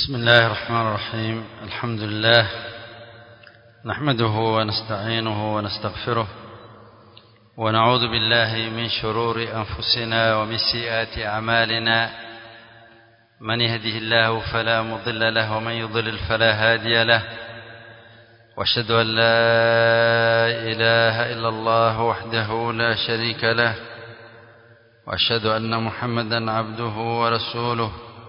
بسم الله الرحمن الرحيم الحمد لله نحمده ونستعينه ونستغفره ونعوذ بالله من شرور أنفسنا ومن سيئات أعمالنا من يهده الله فلا مضل له ومن يضلل فلا هادي له واشهد أن لا إله إلا الله وحده لا شريك له واشهد أن محمدا عبده ورسوله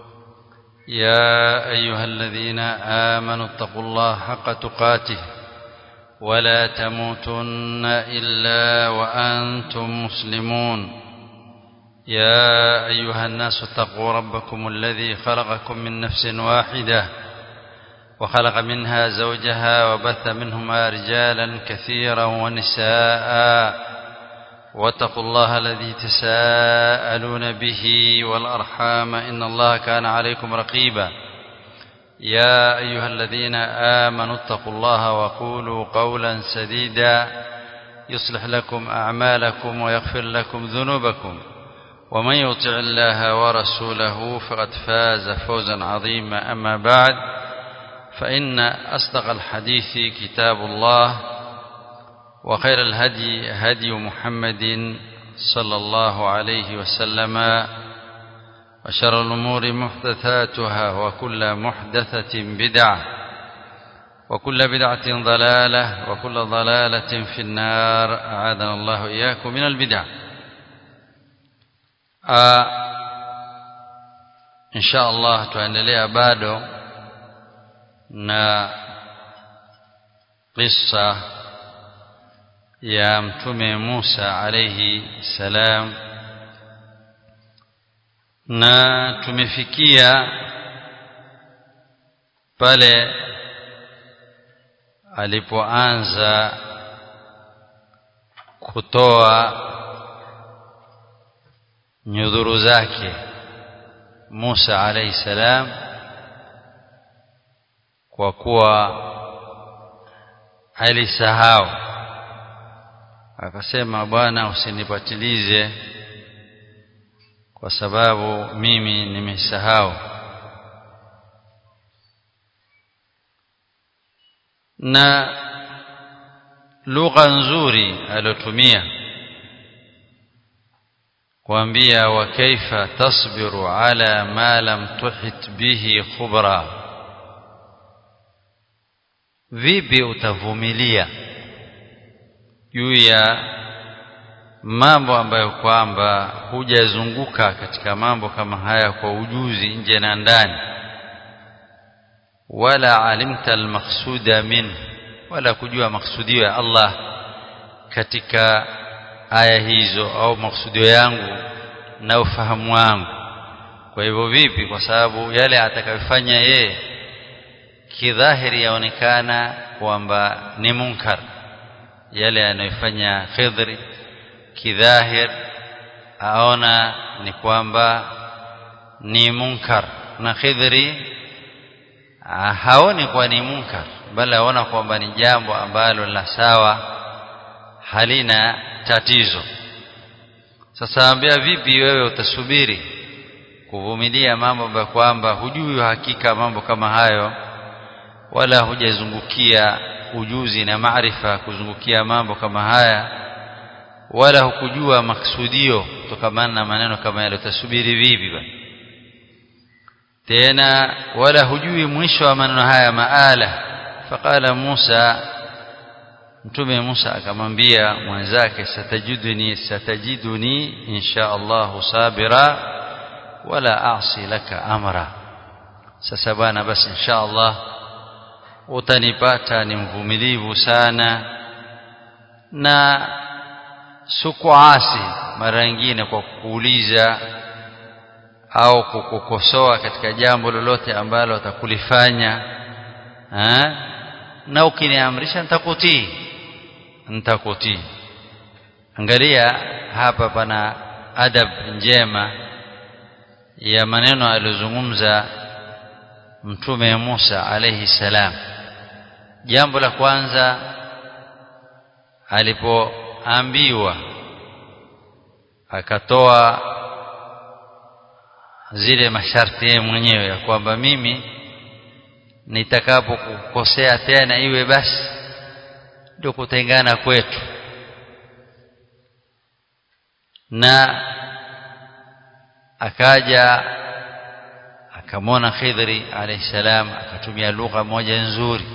يا أيها الذين آمنوا اتقوا الله حق تقاته ولا تموتن إلا وأنتم مسلمون يا أيها الناس اتقوا ربكم الذي خلقكم من نفس واحدة وخلق منها زوجها وبث منهما رجالا كثيرا ونساء واتقوا الله الذي تساءلون به والأرحام إن الله كان عليكم رقيبا يا أيها الذين آمنوا اتقوا الله وقولوا قولا سديدا يصلح لكم أعمالكم ويغفر لكم ذنوبكم ومن يطع الله ورسوله فقد فاز فوزا عظيما أما بعد فإن أصدق الحديث كتاب الله وخير الهدي هدي محمد صلى الله عليه وسلم وشر الأمور محدثاتها وكل محدثة بدعة وكل بدعة ضلالة وكل ضلالة في النار أعاذنا الله إياكم من البدع آه إن شاء الله tuendelea bado na qissa ya mtume Musa alayhi salam na tumefikia pale alipoanza kutoa nyudhuru zake Musa alayhi salam kwa kuwa alisahau akasema bwana usinipatilize kwa sababu mimi nimesahau na lugha nzuri alotumia kuambia wa kaifa tasbiru ala ma lam tuhit bihi khubra vipi utavumilia juu ya mambo ambayo kwamba hujazunguka katika mambo kama haya kwa ujuzi nje na ndani wala alimta almaqsuda min wala kujua maksudio ya Allah katika aya hizo au maksudio yangu na ufahamu wangu kwa hivyo vipi kwa sababu yale atakayofanya yeye kidhahiri yaonekana kwamba ni munkar yale anayofanya Khidri kidhahir aona ni kwamba ni munkar na Khidri haoni kwa ni munkar bali aona kwamba ni jambo ambalo la sawa halina tatizo sasa ambia vipi wewe utasubiri kuvumilia mambo ambayo kwamba hujui hakika mambo kama hayo wala hujazungukia ujuzi na maarifa kuzungukia mambo kama haya wala hukujua maksudio kutokamana na maneno kama yale utasubiri vipi bwana tena wala hujui mwisho wa maneno haya maala faqala Musa mtume Musa akamwambia mwenzake satajiduni satajiduni insha Allah sabira wala aasi laka amra sasa bwana basi insha Allah utanipata ni mvumilivu sana na sukuasi mara nyingine kwa kukuuliza au kukukosoa katika jambo lolote ambalo utakulifanya na ukiniamrisha nitakutii nitakutii angalia hapa pana adab njema ya maneno aliyozungumza mtume Musa alayhi salam jambo la kwanza alipoambiwa akatoa zile masharti yeye mwenyewe ya kwamba mimi nitakapokukosea tena iwe basi ndio kutengana kwetu na akaja akamwona Khidri alayhi salam akatumia lugha moja nzuri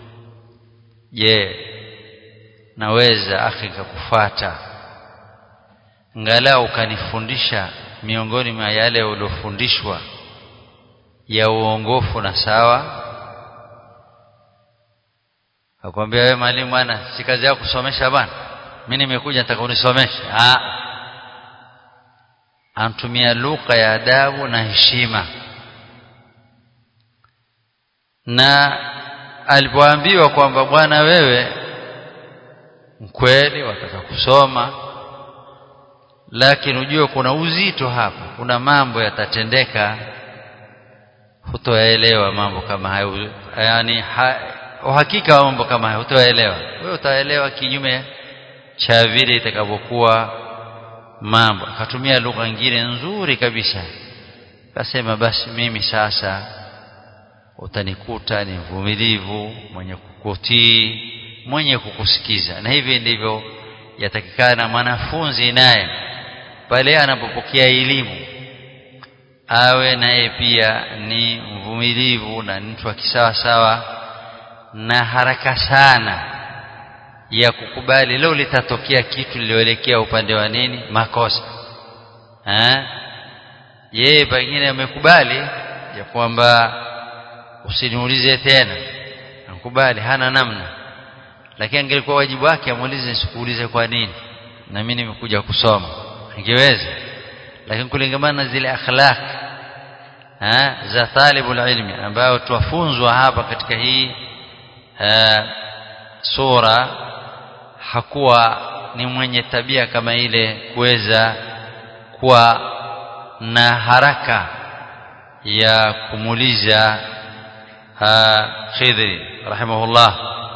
je naweza akhi kukufuata ngalau ukanifundisha miongoni mwa yale uliofundishwa ya uongofu na sawa akwambia wewe mwalimu bwana si kazi yako kusomesha bwana mimi nimekuja nataka unisomeshe ah antumia lugha ya adabu na heshima na alipoambiwa kwamba bwana wewe mkweli wataka kusoma lakini ujue kuna uzito hapa kuna mambo yatatendeka hutoelewa mambo kama hayo yani ha, uhakika wa mambo kama hayo hutoelewa wewe utaelewa kinyume cha vile itakavyokuwa mambo akatumia lugha nyingine nzuri kabisa akasema basi mimi sasa utanikuta ni mvumilivu mwenye kukutii mwenye kukusikiza na hivi ndivyo yatakikana mwanafunzi naye pale anapopokea elimu awe naye pia ni mvumilivu na mtu wa kisawa sawa na haraka sana ya kukubali leo litatokea kitu lilioelekea upande wa nini makosa eh yeye pengine amekubali ya kwamba usiniulize tena nakubali hana namna lakini angelikuwa wajibu wake amuulize nisikuulize kwa nini na mimi nimekuja kusoma angeweza lakini kulingamana na zile akhlaq ha, za talibul ilmi ambayo tuwafunzwa hapa katika hii ha, sura hakuwa ni mwenye tabia kama ile kuweza kuwa na haraka ya kumuuliza Khidri rahimahullah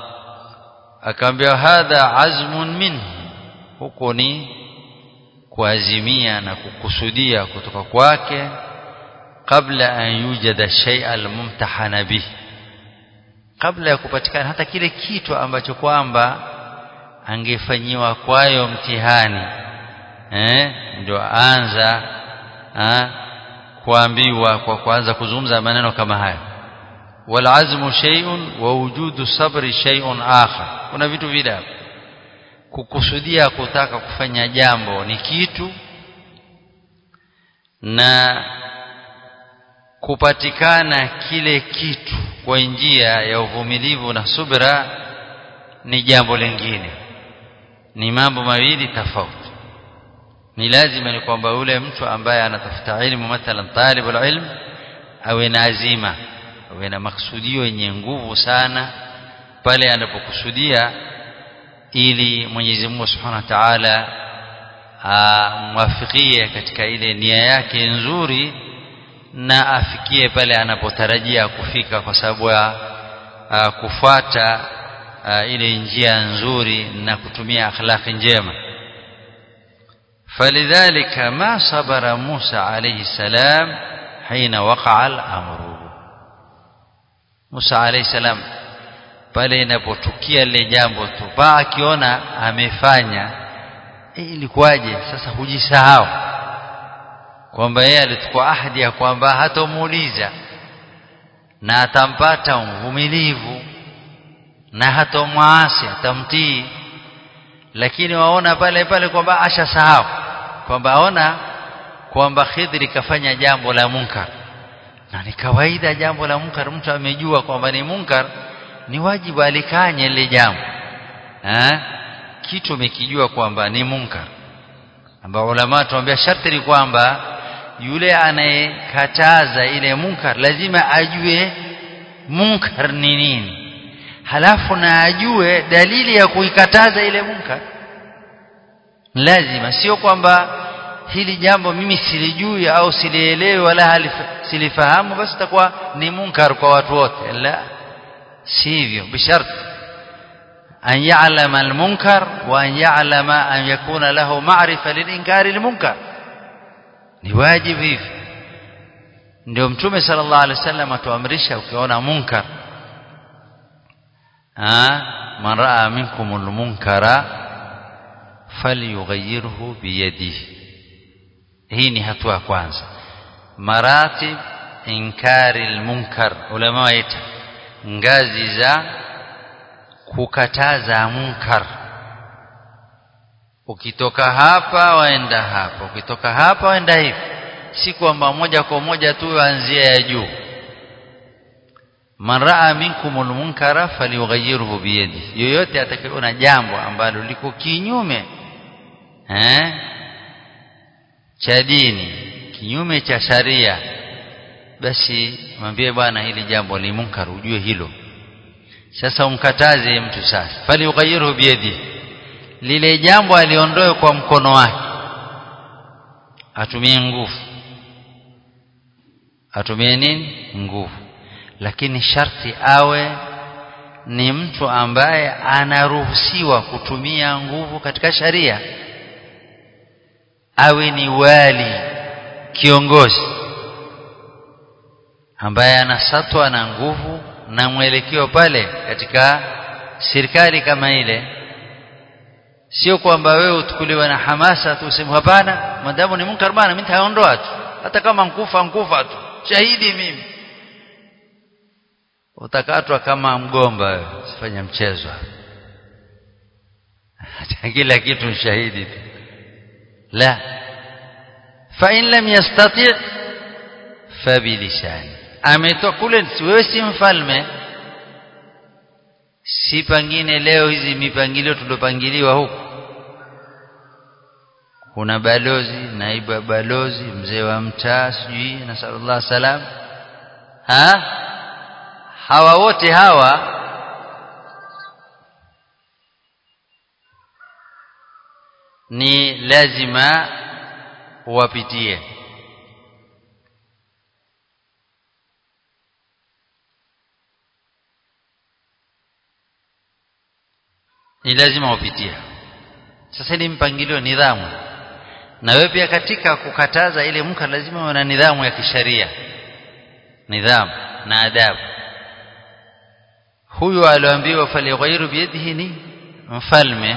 akaambia hadha azmun minhu huko ni kuazimia na kukusudia kutoka kwake kabla an yujada shay'a almumtahana bih kabla ya kupatikana hata kile kitu ambacho kwamba angefanyiwa kwayo mtihani eh ndio anza eh, kuambiwa kwa kuanza kuzungumza maneno kama haya والعزم شيء ووجود الصبر شيء آخر kuna vitu vile kukusudia kutaka kufanya jambo ni kitu na kupatikana kile kitu kwa njia ya uvumilivu na subra ni jambo lingine ni mambo mawili tofauti ni lazima ni kwamba yule mtu ambaye anatafuta ilmu mathalan talibul ilm awe na azima awe na maksudio yenye nguvu sana pale anapokusudia ili Mwenyezi Mungu Subhanahu wa Ta'ala amwafikie katika ile nia yake nzuri na afikie pale anapotarajia kufika kwa sababu ya kufuata ile njia nzuri na kutumia akhlaqi njema فلذلك ما صبر موسى عليه السلام حين وقع الأمر Musa alayhi salam pale inapotukia lile jambo tu pa akiona amefanya e, ilikuwaje sasa hujisahau kwamba yeye alichukua ahadi ya kwamba hatomuuliza na atampata mvumilivu na hatomwasi atamtii lakini waona pale pale kwamba ashasahau kwamba aona kwamba Khidri kafanya jambo la munkar na ni kawaida jambo la munkar mtu amejua kwamba ni munkar ni wajibu alikanye lile jambo eh kitu umekijua kwamba ni munkar ambao ulama tuambia sharti ni kwamba yule anayekataza ile munkar lazima ajue munkar ni nini halafu na ajue dalili ya kuikataza ile munkar lazima sio kwamba hili jambo mimi silijui au silielewi wala silifahamu basi takuwa ni munkar kwa watu wote la sivyo bisharti an ya'lama al-munkar wa an ya'lama an yakuna lahu ma'rifa lil-inkari al-munkar ni wajibu hivi ndio mtume sallallahu alaihi wasallam atuamrisha ukiona munkar man raa minkum almunkara falyughayyirhu biyadihi hii ni hatua ya kwanza maratib inkari almunkar ulama waita ngazi za kukataza munkar ukitoka hapa waenda hapa ukitoka hapa waenda hivi si kwamba moja kwa moja tu anzia ya juu man raa minkum almunkara falyughayyirhu biyadi yoyote atakayeona jambo ambalo liko kinyume eh cha dini kinyume cha sharia basi mwambie bwana hili jambo ni munkar ujue hilo sasa umkataze mtu sasa falyughayyirhu biyadi lile jambo aliondoe kwa mkono wake atumie nguvu atumie nini nguvu lakini sharti awe ni mtu ambaye anaruhusiwa kutumia nguvu katika sharia awe ni wali kiongozi ambaye anasatwa na nguvu na mwelekeo pale katika serikali kama ile sio kwamba wewe utukuliwe na hamasa tu useme hapana madamu ni munkar bana mimi nitaondoa tu hata kama nkufa nkufa tu shahidi mimi utakatwa kama mgomba wewe usifanye mchezo kila kitu shahidi tu la fa in lam yastati fa bilisani ametoka kule wewe si mfalme si pangine leo hizi mipangilio tuliopangiliwa huku kuna balozi naibu balozi mzee wa mtaa sijui na sallallahu salam ha hawa wote hawa ni lazima wapitie ni lazima wapitie sasa ni mpangilio nidhamu na wewe pia katika kukataza ile munkar lazima uwe na nidhamu ya kisharia nidhamu na adabu huyu alioambiwa falyghayru biyadihi ni mfalme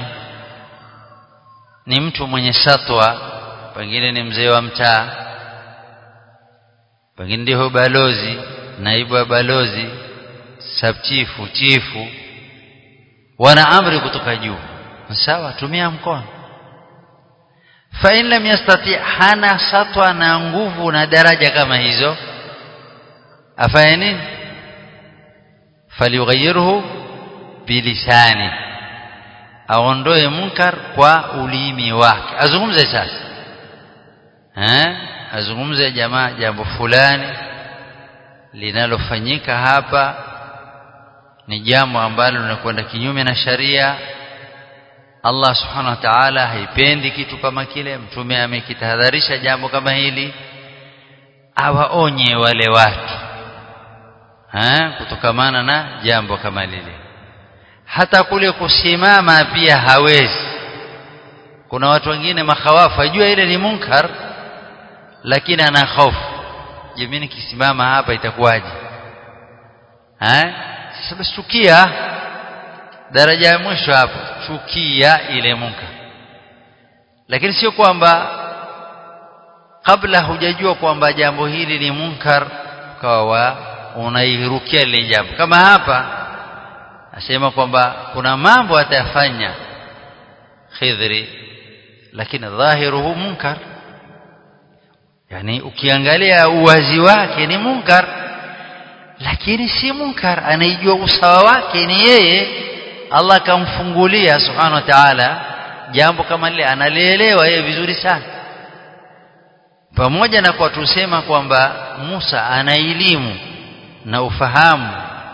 ni mtu mwenye satwa pengine ni mzee wa mtaa pengine ndio balozi naibu wa balozi sabchifu chifu wana amri kutoka juu sawa tumia mkono fa in lam yastati hana satwa na nguvu na daraja kama hizo afanye nini falyughayyirhu bilisani aondoe munkar kwa ulimi wake azungumze sasa eh azungumze jamaa jambo fulani linalofanyika hapa ni jambo ambalo linakwenda kinyume na sharia Allah subhanahu wa ta'ala haipendi kitu kama kile mtume amekitahadharisha jambo kama hili awaonye wale watu ha kutokamana na jambo kama lile hata kule kusimama pia hawezi kuna watu wengine makhawafu ajua ile ni munkar lakini ana hofu je mimi nikisimama hapa itakuwaje eh sasa basi chukia daraja ya mwisho hapo chukia ile munkar lakini sio kwamba kabla hujajua kwamba jambo hili ni munkar kawa unairukia ile jambo kama hapa asema kwamba kuna mambo atayafanya khidri lakini dhahiruhu munkar yani ukiangalia uwazi wake ni munkar lakini si munkar anaijua usawa wake ni yeye Allah kamfungulia subhanahu wa ta'ala jambo kama lile analielewa yeye vizuri sana pamoja na kwa tusema kwamba Musa ana elimu na ufahamu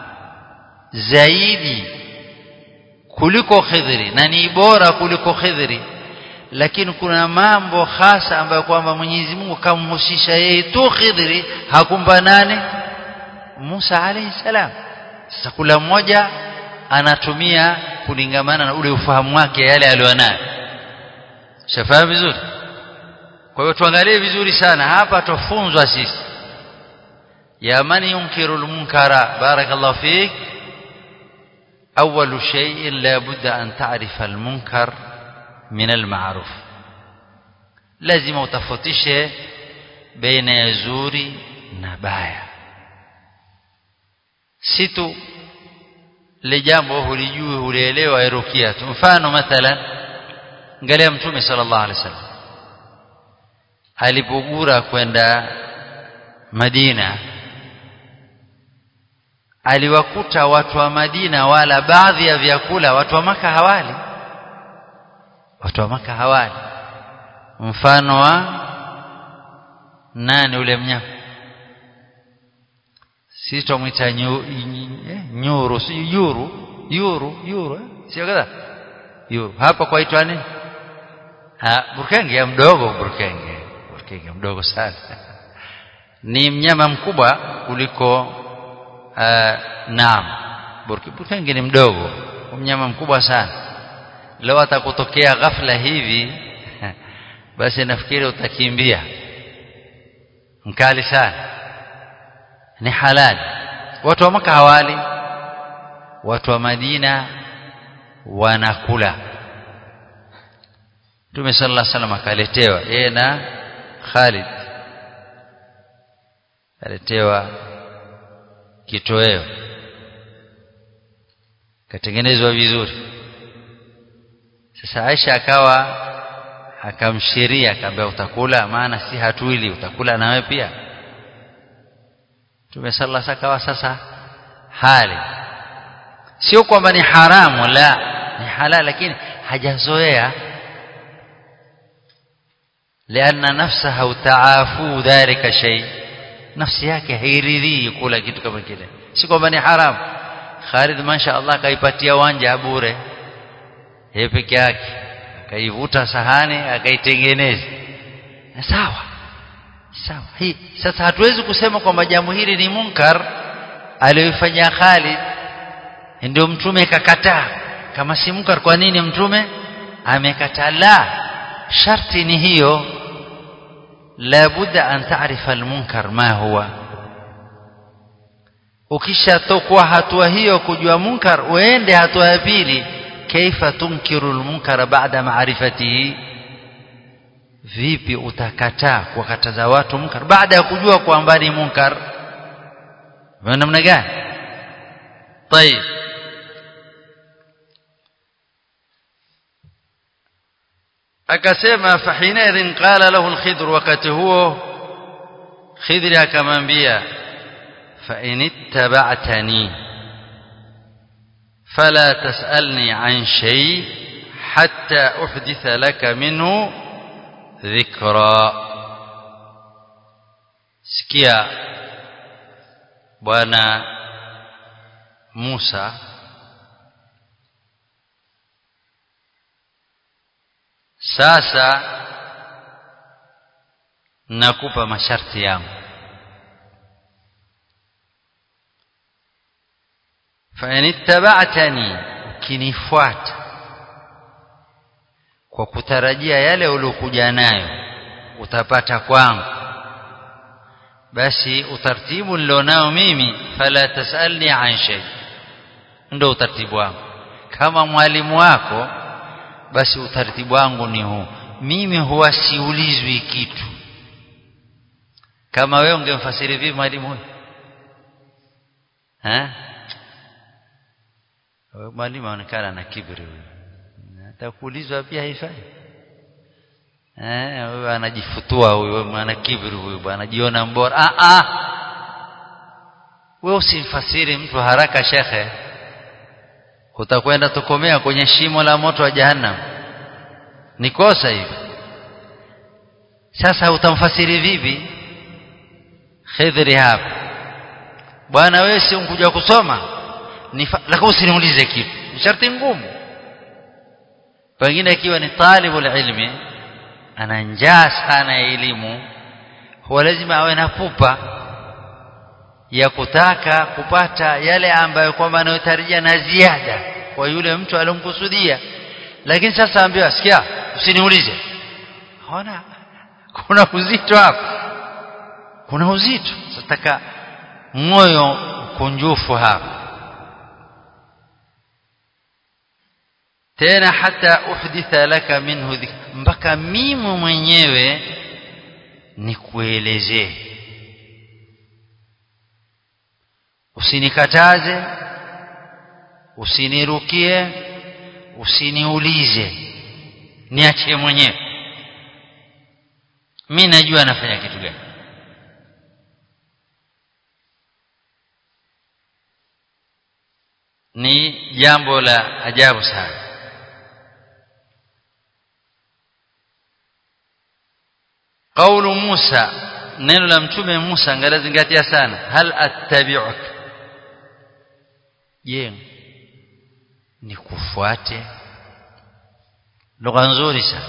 zaidi kuliko Khidri na ni bora kuliko Khidri lakini kuna mambo hasa ambayo kwamba Mwenyezi Mungu kamhusisha yeye tu Khidri hakumpa nane Musa alayhi salam sasa kula mmoja anatumia kulingamana na ule ufahamu wake yale alionayo shafahamu vizuri kwa hiyo tuangalie vizuri sana hapa tufunzwa sisi ya man yunkiru almunkara barakallahu fik أول شيء لا بد أن تعرف المنكر من المعروف لازم utofautishe baina ya zuri na baya si tu le jambo hulijui hulielewa irukia tu mfano mathalan angalia mtume sallallahu alaihi wasallam alipogura kwenda Madina aliwakuta watu wa Madina wala baadhi ya vyakula watu wa maka hawali watu wa maka hawali mfano wa nani ule mnyama sisi tumwita nyu, nyuru si yuru yuru yuru sio kadha yuru hapa kwaitwa nini ha burkenge ya mdogo burkenge burkenge mdogo sana ni mnyama mkubwa kuliko uh, naam burkenge ni mdogo mnyama mkubwa sana leo atakutokea ghafla hivi basi nafikiri utakimbia mkali sana ni halali watu wa maka hawali watu wa Madina wanakula Mtume sallallahu alaihi wasallam akaletewa yeye na Khalid aletewa kitoweo katengenezwa vizuri sasa Aisha akawa akamshiria akamwambia utakula maana si hatuili utakula na wewe pia Mtume sallallahu alaihi akawa sasa hali sio kwamba ni haramu la ni halal lakini hajazoea لأن نفسها تعافو ذلك شيء nafsi yake hairidhii kula kitu kama kile si kwamba ni haramu Khalid masha Allah kaipatia wanja bure yeye peke yake akaivuta sahani akaitengeneza sawa sawa hii sasa hatuwezi kusema kwamba jambo hili ni munkar aliyofanya Khalid ndio mtume kakataa kama si munkar kwa nini mtume amekataa la sharti ni hiyo la budda an taarifa almunkar ma huwa ukishatokwa hatua hiyo kujua munkar uende hatua ya pili kaifa tunkiru almunkara baada maarifatihi vipi utakataa kuwakataza watu munkar baada ya kujua kwamba ni munkar namna gani طيب akasema fahinaidhin qala lahu alkhidr wakati huo khidri akamwambia fa in ittaba'tani fala tas'alni an shay hatta uhditha laka minhu dhikra sikia bwana Musa sasa nakupa masharti yangu fa inittaba'tani ukinifuata kwa kutarajia yale uliokuja nayo utapata kwangu basi utaratibu nilionao mimi fala tasalni an shay ndio utaratibu wangu kama mwalimu wako basi utaratibu wangu ni huu mimi huwa siulizwi kitu kama wewe ungemfasiri vipi mwalimu huyu eh mwalimu anaonekana na kiburi huyu atakuulizwa pia haifai eh huyu anajifutua huyu ana kiburi huyu bwana anajiona mbora ah ah wewe usimfasiri mtu haraka shekhe utakwenda tukomea kwenye shimo la moto wa jahannam ni kosa hivi sasa utamfasiri vipi khidri hapa bwana wewe si unkuja kusoma lakini usiniulize kitu sharti ngumu pengine ikiwa ni talibul ilmi ana njaa sana ya elimu huwa lazima awe na pupa ya kutaka kupata yale ambayo kwamba anayotarajia na ziada kwa yule mtu aliyomkusudia lakini sasa ambiwa sikia usiniulize ona kuna uzito hapa kuna uzito sataka moyo kunjufu hapa tena hata uhditha laka minhu mpaka mimi mwenyewe nikuelezee usinikataze usinirukie usiniulize niachie mwenyewe mi najua nafanya kitu gani ni jambo la ajabu sana qaulu Musa neno la mtume Musa ngalazingatia sana hal attabi'uk je nikufuate lugha nzuri sana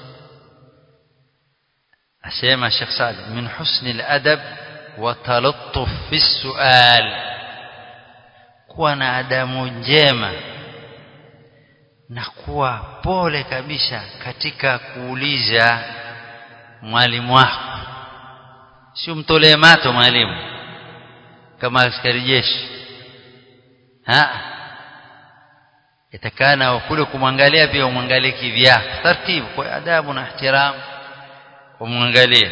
asema Sheikh Saad min husni al-adab wa talattuf fi sual kuwa na adamu njema na kuwa pole kabisa katika kuuliza mwalimu wako sio mtolee mato mwalimu kama askari jeshi ha itakana kule kumwangalia pia umwangalie kivyako taratibu kwa adabu na ihtiramu umwangalie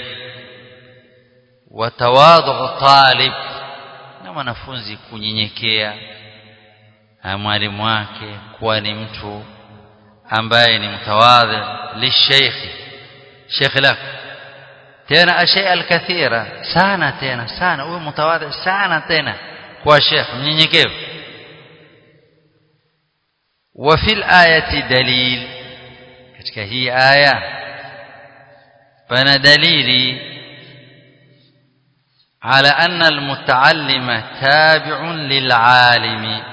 watawadhu talib na mwanafunzi kunyenyekea mwalimu wake kuwa ni mtu ambaye ni mtawadhi lisheikhi shekhi lako tena ashya alkathira sana tena sana uwe mtawadhi sana tena kwa shekh mnyenyekevu wa fil ayati dalil katika hii aya pana dalili على أن المتعلم تابع للعالم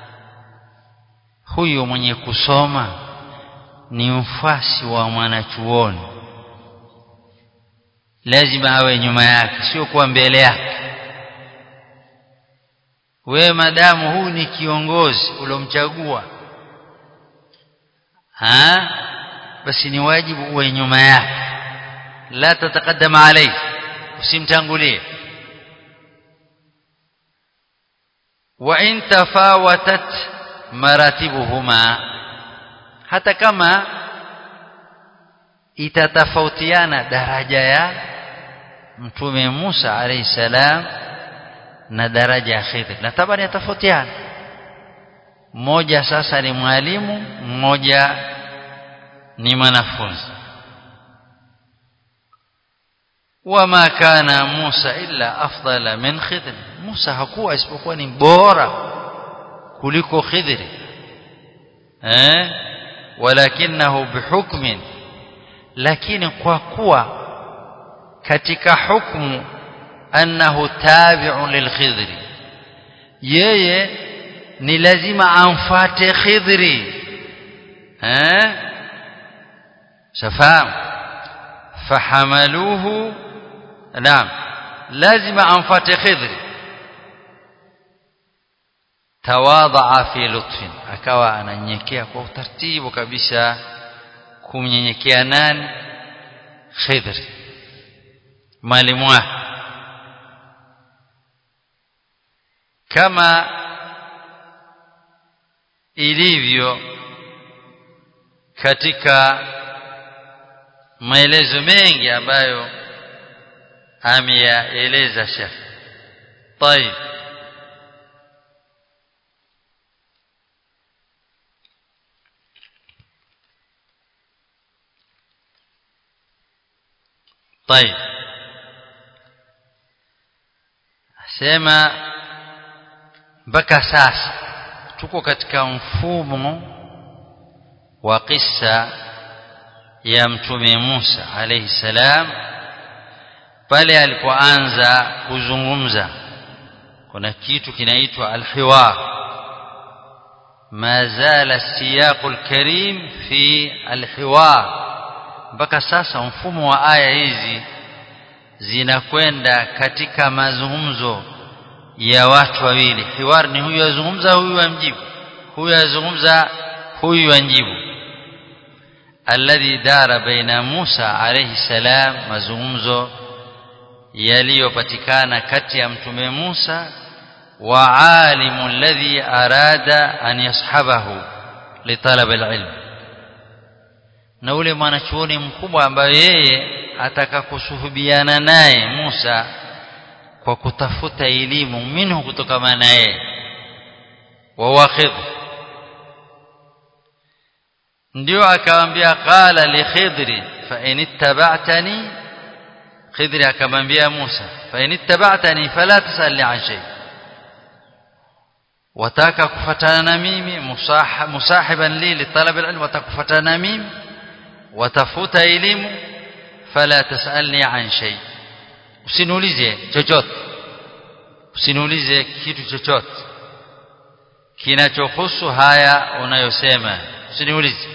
huyu mwenye kusoma ni mfasi wa mwanachuoni lazima awe nyuma yake sio kuwa mbele yake wewe madamu huu ni kiongozi uliomchagua ha basi ni wajibu uwe nyuma yake la tataqaddama alayhi usimtangulie wa in tafawatat maratibuhuma hata kama itatafautiana daraja ya mtume Musa alayhi salam na daraja ya Khidr na tabani yatafautiana mmoja sasa ni mwalimu mmoja ni mwanafunzi wama kana Musa illa afdala min Khidr Musa hakuwa isipokuwa ni bora kuliko Khidr eh walakinahu bihukmin lakini kwa kuwa katika hukumu annahu tabi'un lilkhidri yeye ni lazima amfate khidri eh shafaam fahamaluhu naam lazima amfate khidri tawadha fi lutfin akawa ananyenyekea kwa utaratibu kabisa kumnyenyekea nani khidr mwalimu wake kama ilivyo katika maelezo mengi ambayo ameyaeleza Sheikh طيب طيب sema mpaka sasa tuko katika mfumo wa kisa ya mtume Musa alayhi salam pale alipoanza kuzungumza kuna kitu kinaitwa alhiwar ma zala siyaqul karim fi alhiwar mpaka sasa mfumo wa aya hizi zinakwenda katika mazungumzo ya watu wawili hiwar ni huyu azungumza huyu amjibu huyu azungumza huyu anjibu alladhi dara baina Musa alayhi salam mazungumzo yaliyopatikana kati ya mtume Musa wa alimu alladhi arada an yashabahu litalab alilm na ule mwanachuoni mkubwa ambaye yeye ataka kusuhubiana naye Musa kwa kutafuta elimu minhu kutokana na yeye wa waqid ndio akamwambia qala li khidri fa in ittaba'tani khidri akamwambia Musa fa in ittaba'tani fala tasalni an shay wataka kufatana na mimi musahiban li litalab alilm wataka kufatana na mimi watafuta elimu fala tasalni an shay usiniulize chochote usiniulize kitu chochote kinachohusu haya unayosema usiniulize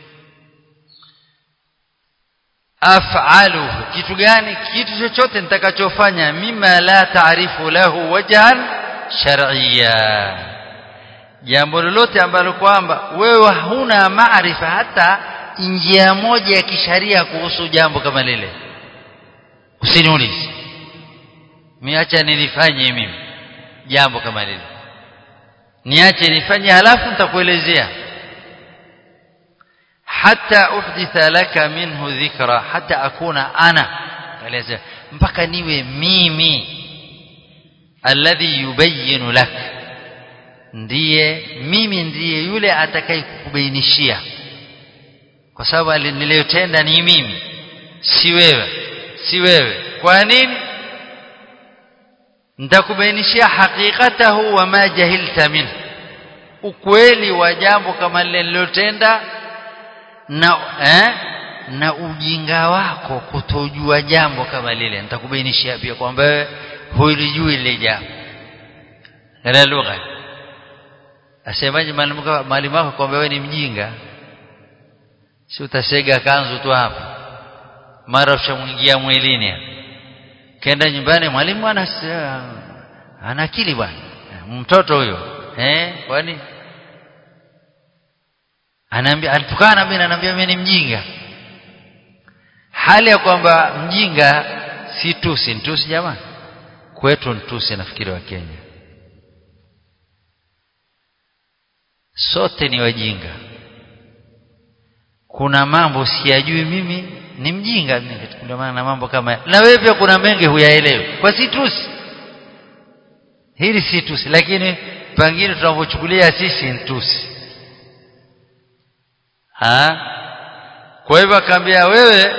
af'aluhu kitu gani kitu chochote nitakachofanya mima la taarifu lahu wajhan shar'iyya jambo lolote ambalo kwamba wewe huna maarifa hata njia moja ya kisharia kuhusu jambo kama lile usiniulize miacha nilifanye mimi jambo kama lile niache nifanye halafu nitakuelezea hata uhditha laka minhu dhikra hata akuna ana elezea mpaka niwe mimi alladhi yubayyin lak ndiye mimi ndiye yule atakayekubainishia kwa sababu niliyotenda ni mimi si wewe si wewe kwa nini nitakubainishia hakikatahu wa ma jahilta minhu ukweli wa jambo kama lile nililotenda na eh, na ujinga wako kutojua jambo kama lile nitakubainishia pia kwamba wewe hulijui lile jambo la lugha asemaje mwalimu wako kwamba wewe ni mjinga si utasega kanzu tu hapo mara ushamwingia mwilini kenda nyumbani mwalimu ana ana akili bwana mtoto huyo eh kwani anaambia alitukana mimi ananiambia mimi ni mjinga hali ya kwamba mjinga si tusi tusi jamani kwetu ntusi nafikiri wa Kenya sote ni wajinga kuna mambo siyajui mimi ni mjinga mimi ndio maana mambo kama na wewe pia kuna mengi huyaelewi kwa si tusi hili si tusi lakini pengine tunavyochukulia sisi ni tusi ha kwa hivyo akaambia wewe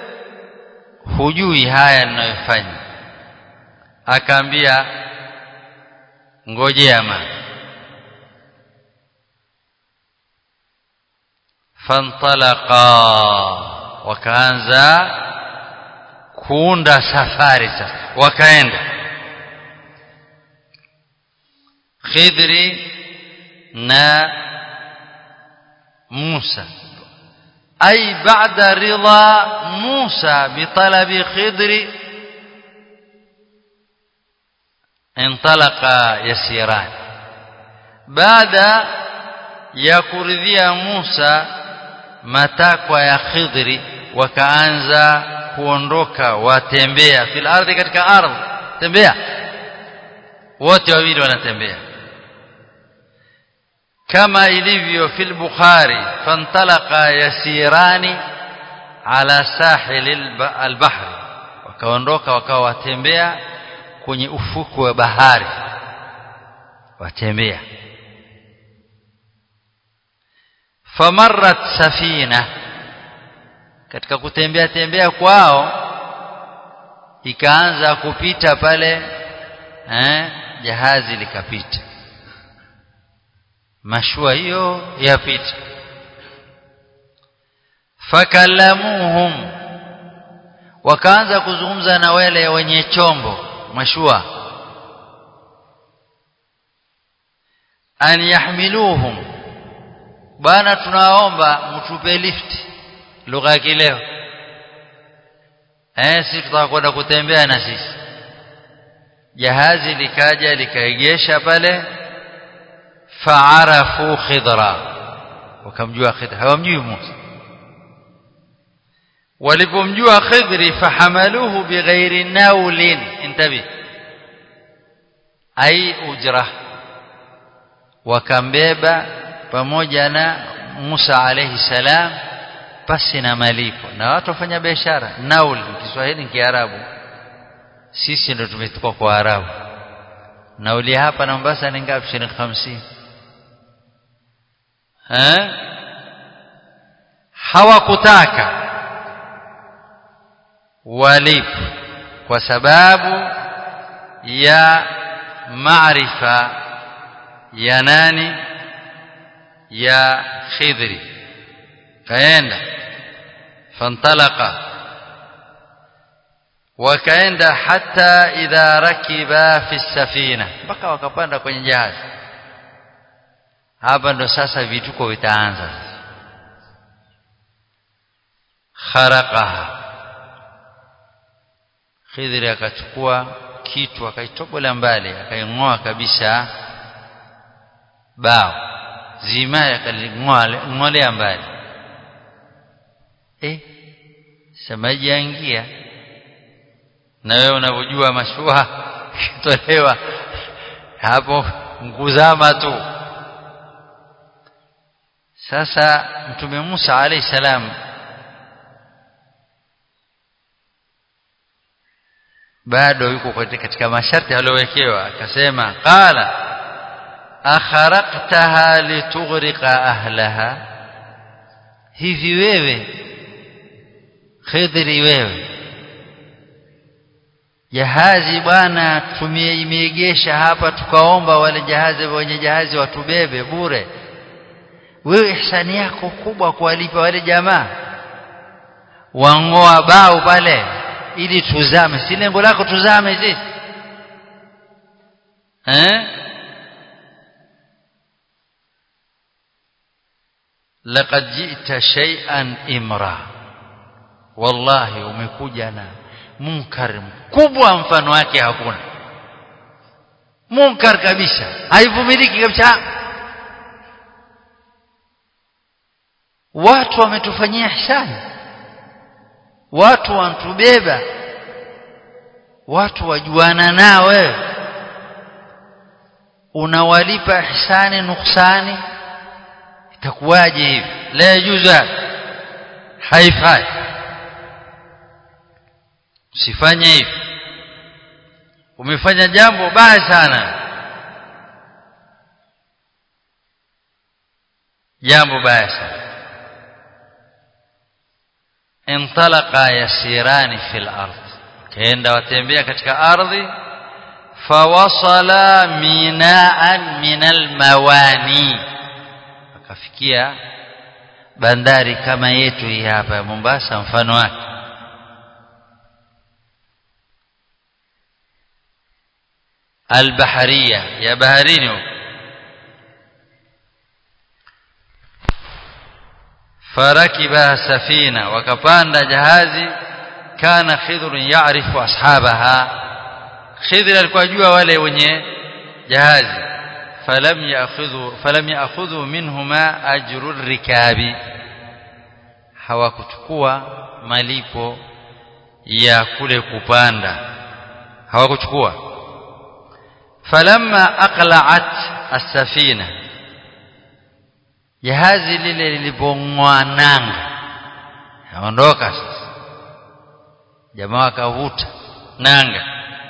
hujui haya ninayofanya akaambia ngojea ma fantalaqa wakaanza kuunda safari sasa wakaenda Khidri na Musa أي بعد رضا موسى بطلب خضر انطلق يسيران بعد يكرديا موسى matakwa ya khidri wakaanza kuondoka watembea fil ardhi katika ardhi tembea wote wawili wanatembea كما ilivyo في البخاري فانطلق يسيران على ساحل البحر wakaondoka wakawa watembea kwenye ufuku wa bahari watembea famarrat safina katika kutembea tembea kwao ikaanza kupita pale eh, jahazi likapita mashua hiyo yapita fakalamuhum wakaanza kuzungumza na wale wenye chombo mashua an yahmiluhum bana tunaomba mtupe lift lugha ya kileo eh sisi tutaka kwenda kutembea na sisi jahazi likaja likaegesha pale faarafu khidra wakamjua khidra hawamjui Musa walipomjua khidri fahamaluhu bighairi naulin intabi ai ujra wakambeba pamoja na Musa alayhi salam pasi na malipo na watu wafanya biashara nauli Kiswahili ni Kiarabu sisi ndo tumechukua kwa Arabu nauli hapa na Mombasa ni ngapi shilingi 50 eh hawakutaka walipo kwa sababu ya maarifa ya nani ya Khidri kaenda fantalaqa wakaenda hata idha rakiba fi safina mpaka wakapanda kwenye jahazi hapa ndo sasa vituko vitaanza kharaqaha Khidri akachukua kitu akaitobola mbali akaing'oa kabisa bao zima akaling'olea mbali eh samaji yaingia na wewe unavyojua mashua kitolewa hapo mkuzama tu sasa mtume Musa alayhi salam bado yuko katika masharti aliyowekewa akasema qala akharaqtaha litughriqa ahlaha hivi wewe khidri wewe jahazi bwana tumeimegesha hapa tukaomba wale jahazi wenye jahazi watubebe bure wewe ihsani yako kubwa kuwalipa wale jamaa wangoa bao pale ili tuzame si lengo lako tuzame sisi eh laqad ji'ta shay'an imra wallahi umekuja na munkar mkubwa mfano wake hakuna munkar kabisa haivumiliki kabisa watu wametufanyia ihsani watu wantubeba watu wajuana nao wewe unawalipa ihsani nuksani itakuwaje hivi la yajuza haifai usifanye hivi umefanya jambo baya sana jambo baya sana intalaqa yasirani fil ard kaenda watembea katika ardhi fawasala minaan min almawani akafikia bandari kama yetu hii hapa ya Mombasa mfano wake البحرية يا بحرين فركب سفينة وكبان جهازي كان خضر يعرف أصحابها خضر alikuwa jua wale wenye jahazi falam ya'khudhu falam ya'khudhu minhuma ajru rikabi hawakuchukua malipo ya kule kupanda hawakuchukua falamma aqla'at as-safina jahazi lile lilipong'oa nanga yaondoka sasa jamaa akavuta nanga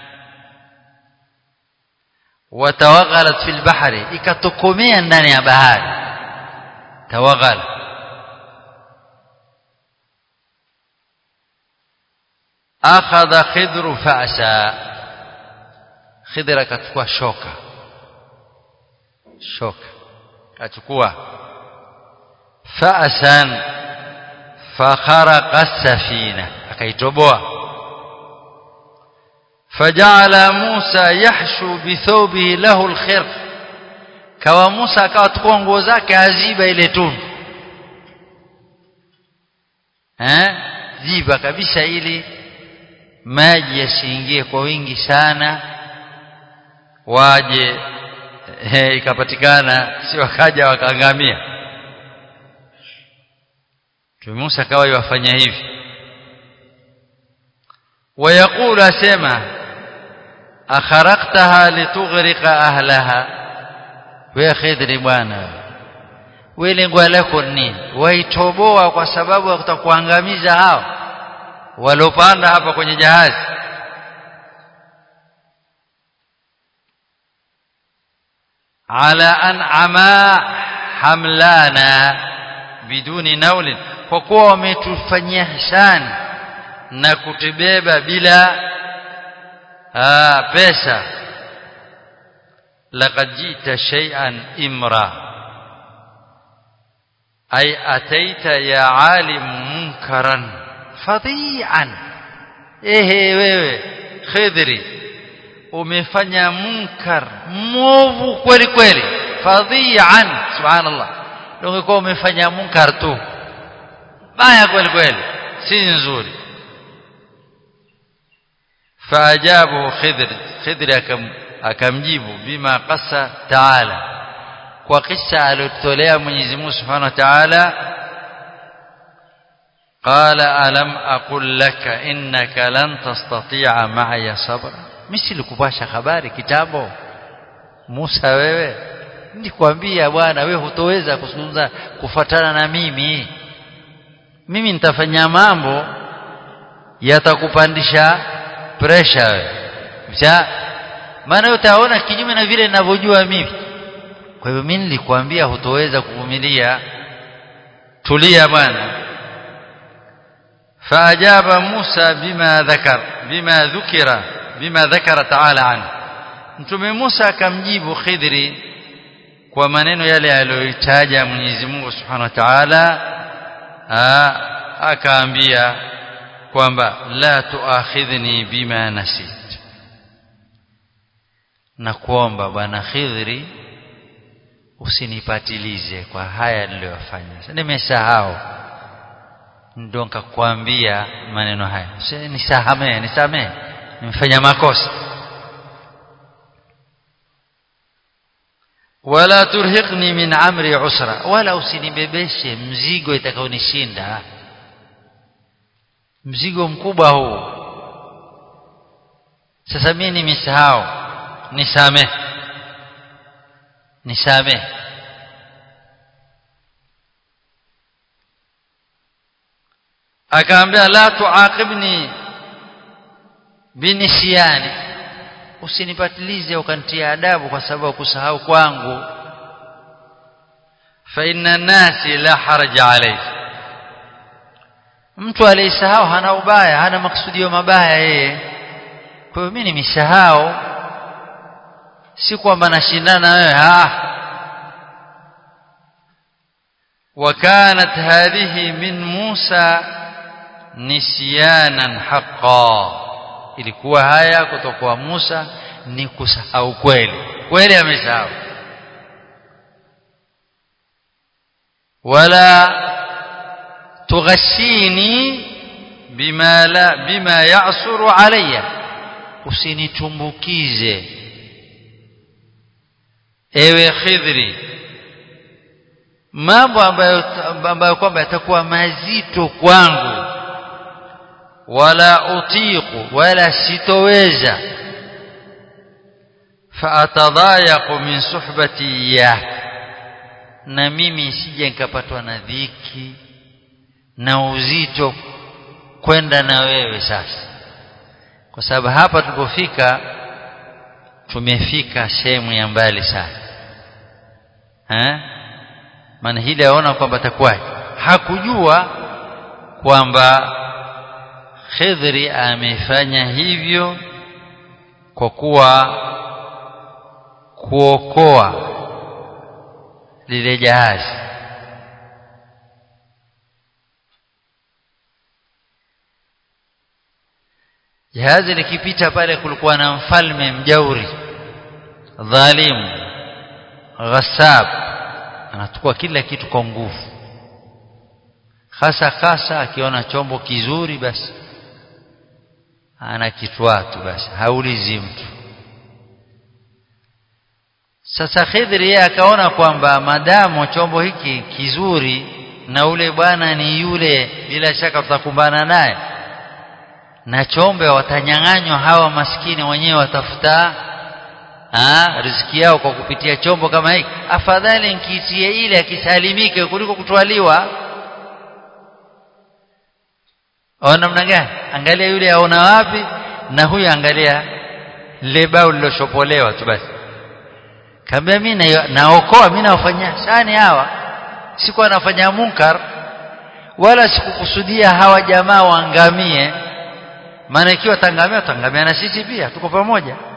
watawaghalat fil bahri ikatokomea ndani ya bahari tawaghala akhadha khidru fa'sa khidra akachukua shoka shoka akachukua fa'san fakharaqa as-safina akaitoboa فجعل موسى يحشو بثوبه له الخرق kawa Musa akawa tukua nguo zake aziba ile tundu eh ziba kabisa ili maji yasiingie kwa wingi sana waje eh, ikapatikana si wakaja wakaangamia Mtume Musa akawa yafanya hivi ويقول اسمع akharaqtaha litughriqa ahlaha wewe khidri bwana wewe lengo lako nini waitoboa kwa sababu ya kutakuangamiza hao waliopanda hapa kwenye jahazi ala an'ama hamlana biduni naulin kwa kuwa wametufanyia hisani na kutubeba bila aa, pesa laqad jita shay'an imra ay ataita ya alim munkaran fadhi'an ehe wewe khidri umefanya munkar mwovu kweli kweli fadhi'an subhanallah ungekuwa umefanya munkar tu baya kweli kweli si nzuri faajabu khidr khidr akam akamjibu bima qassa taala kwa kisa aliyotolea Mwenyezi Mungu Subhanahu wa Ta'ala qala alam aqul laka innaka lan tastati'a ma'iya sabra mimi kupasha habari kitambo Musa wewe nilikwambia bwana wewe hutoweza kuzungumza kufatana na mimi mimi nitafanya mambo yatakupandisha pressure wewe maana utaona kinyume na vile ninavyojua mimi kwa hivyo mimi nilikwambia hutoweza kuvumilia tulia bwana faajaba Musa bima dhakar bima dhukira bima dhakara ta'ala an mtume Musa akamjibu Khidri kwa maneno yale aliyoitaja Mwenyezi Mungu Subhanahu wa Ta'ala akaambia kwamba la tuakhidhni bima nasit na kuomba bwana Khidri usinipatilize kwa haya niliyofanya nimesahau ndio nikakwambia maneno haya nisahamee nisamee nimefanya makosa wala turhiqni min amri usra wala usinibebeshe mzigo itakaonishinda mzigo mkubwa huu sasa mimi nimesahau nisamee nisamee akaambia la tuaqibni binisiani usinipatilize ukanitia adabu kwa sababu kusahau kwangu fa inna nasi la haraja alayhi mtu aliyesahau hana ubaya hana maksudio mabaya yeye kwa hiyo mimi nimesahau si kwamba nashindana wewe ah وكانت هذه من موسى نسيانا حقا ilikuwa haya kutoka kwa Musa ni kusahau kweli kweli amesahau wala tughashini bima la bima ya'suru alayya usinitumbukize ewe khidri mambo ambayo ambayo kwamba yatakuwa mazito kwangu wala utiqu wala sitoweza faatadayaqu min suhbati iyak na mimi sije nikapatwa na dhiki na uzito kwenda na wewe sasa kwa sababu hapa tulipofika tumefika sehemu ya mbali sana eh maana hili aona kwamba atakuwaje hakujua kwamba Khidri amefanya hivyo kwa kuwa kuokoa lile jahazi jahazi likipita pale kulikuwa na mfalme mjauri dhalimu ghasab anachukua kila kitu kwa nguvu hasa hasa akiona chombo kizuri basi ana kitwaa tu basi haulizi mtu sasa Khidri yeye akaona kwamba madamu chombo hiki kizuri na ule bwana ni yule bila shaka tutakumbana naye na chombe watanyang'anywa hawa maskini wenyewe watafuta ah riziki yao kwa kupitia chombo kama hiki afadhali nkitie ile akisalimike kuliko kutwaliwa au namna gani angalia yule aona wapi na huyu angalia lebao liloshopolewa tu basi kaambia mimi naokoa mimi nawafanyia sani hawa sikuwa nafanya munkar wala sikukusudia hawa jamaa waangamie maana ikiwa tangamia tangamia na sisi pia tuko pamoja